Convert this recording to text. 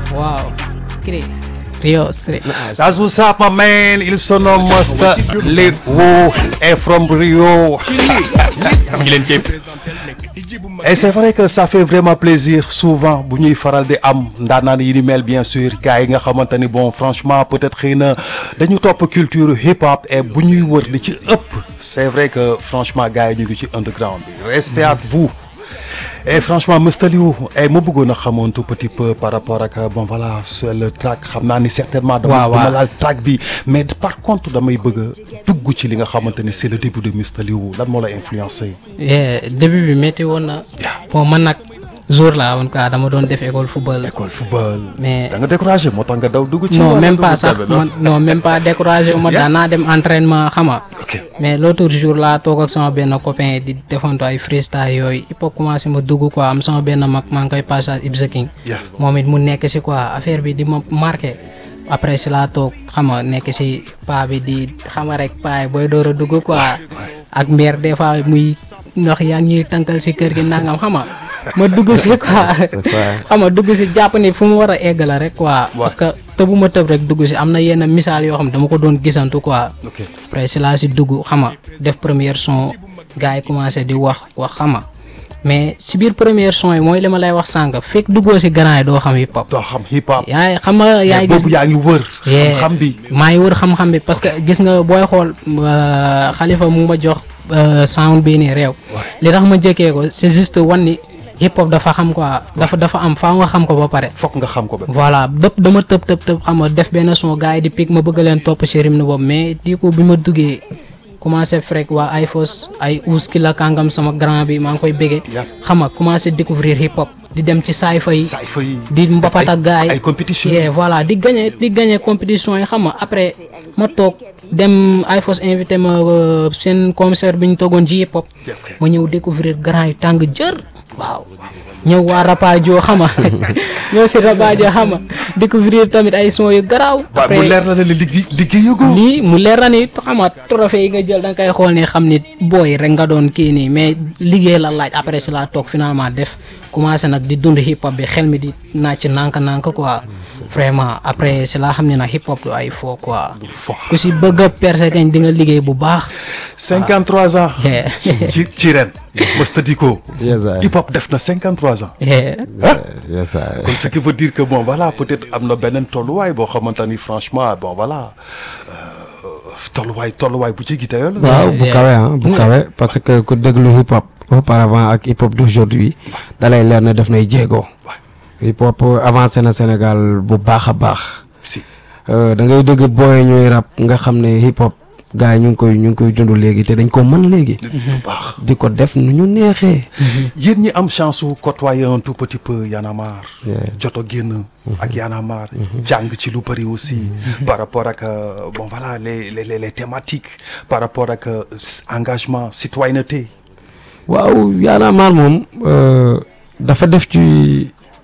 Wow. Great. Rio Street. That's what's up, my man. Il se nomme Master Leo est from Rio. ngi leen képp Et c'est vrai que ça fait vraiment plaisir souvent bu ñuy faral di am ndaanaan yi ni mel bien sûr gars yi nga xamante ni bon franchement peut-être xëy na dañu topp culture hip hop et bu ñuy wër li ci ëpp c'est vrai que franchement gars yi ñu ngi ci underground bi respect à vous. et franchement Mr Liou et ma bëggoon a xamoon tout petit peu par rapport ak bon voilà sur le track xam naa ni certainement. dama waaw dama waaw. laal track bi mais par contre damay bëgg a dugg ci li nga xamante ni c'est le début de Mr Liou lan moo la influencé. Yeah, début bi métti woon na. bon man nag jour laa woon quoi dama doon def école football. école football. Mais- da nga découragé moo tax nga daw dugg ci. non wala même dugg pas ci sax tamit, non? man non même pas découragé wu ma Yeah. daan naa dem entraînement xama ok mais l'autre jour laa toog ak sama benn copain di defantu ay freestyle yooyu il faut commencer ma dugg quoi am sama benn mag maa ngi koy passage Ibsa King Yeah. moom it mu nekk si quoi affaire bi di ma marqué après si laa toog xam nga nekk si paa bi di xam nga rek paa yi booy door a dugg quoi ak mère des fois muy ndox yaa ngi ñuy tànkal si kër gi nangam xam nga ma dugg si quoi xam nga dugg si jàpp ni fu mu war a egg la rek quoi parce que tëbuma tëb rek dugg si am na yenn misaal yoo xam dama ko doon gisantu quoi ok après si laa si dugg xama def première son gars yi commencé di wax wax xama mais si biir première son yi mooy li ma lay wax sànq fekk duggoo si grand yi doo xam hip hop doo xam hip hop. yaay xam nga yaay mais gis boobu yaa ngi wër. Yeah. xam-xam bi. maa ngi wër xam-xam bi parce que gis nga booy xool euh, xalifa mu ma jox euh, sound bii nii réew li tax ma jëkkee ko c'est juste wan ni hip hop dafa xam quoi dafa dafa am faaw nga xam ko ba pare fokk nga xam ko ba. voilà dëpp dama tëb tëb tëb xam nga def benn son gars yi di pic ma bëgg leen topp ci rythme boobu mais di ko bi ma duggee commencé frek waa ay fos ay uus ki la kàngam sama grand bi maa ngi koy béggee Yeah. xam nga commencé découvrir hip hop di dem ci saay fa yi saay fa yi. di mbapat ak gars yi ay compétition. yeah, voilà di gagné di gagné compétition yi xam nga après ma toog dem ay fos invité ma euh, seen concert bi ñu toogoon ci hip hop ok. ma ñëw découvrir grand yu tàng jër waaw ñëw waa Rapadio xama ñëw si Rapadio xama découvrir tamit ay son yu garaaw waaw mu leer na ne liggéey liggéeyu ko. lii mu leer na ni xama trophée yi nga jël da nga koy xool ne xam ni booy rek nga doon kii nii mais liggéey la laaj après si laa toog finalement def commencé nag di dund hip hop bi xel mi di naaj nànk-nànk quoi vraiment après si laa xam ne nag hip hop du ay fo quoi fo. ku si bëgg a percer kañ di nga liggéey bu baax 53 ans. Yeah. ci ci ren. Masta Diko. Yes, I. hip hop def na 53 ans. Yeah. yes I. kon ce qui veut dire que bon voilà peut-être am na beneen tolluwaay boo xamante ni franchement bon voilà euh, tolluwaay tolluwaay bu jéggi dayoo la. waaw bu Yeah. kawe ah bu kawe parce que ku déglu hip hop auparavant ak hip hop d'aujourd'hui dalay leer na def nay jéego hip hop avancé na Sénégal bu baax a baax si Euh, da ngay dégg booy ñuy rap nga xam ne hip hop gars yi ñu ngi koy ñu ngi koy dund léegi te dañ ko mën léegi bu baax. di ko def nu ñu neexee yéen ñi am chance su côtoyer un tout petit peu Y'en a marre. Yeah. joto génn. ak Y'en a marre. jàng ci lu bëri aussi. par rapport ak euh, bon voilà les les les les thématiques par rapport ak euh, s- engagement citoyenneté. waaw Y'en a marre moom euh, dafa def ci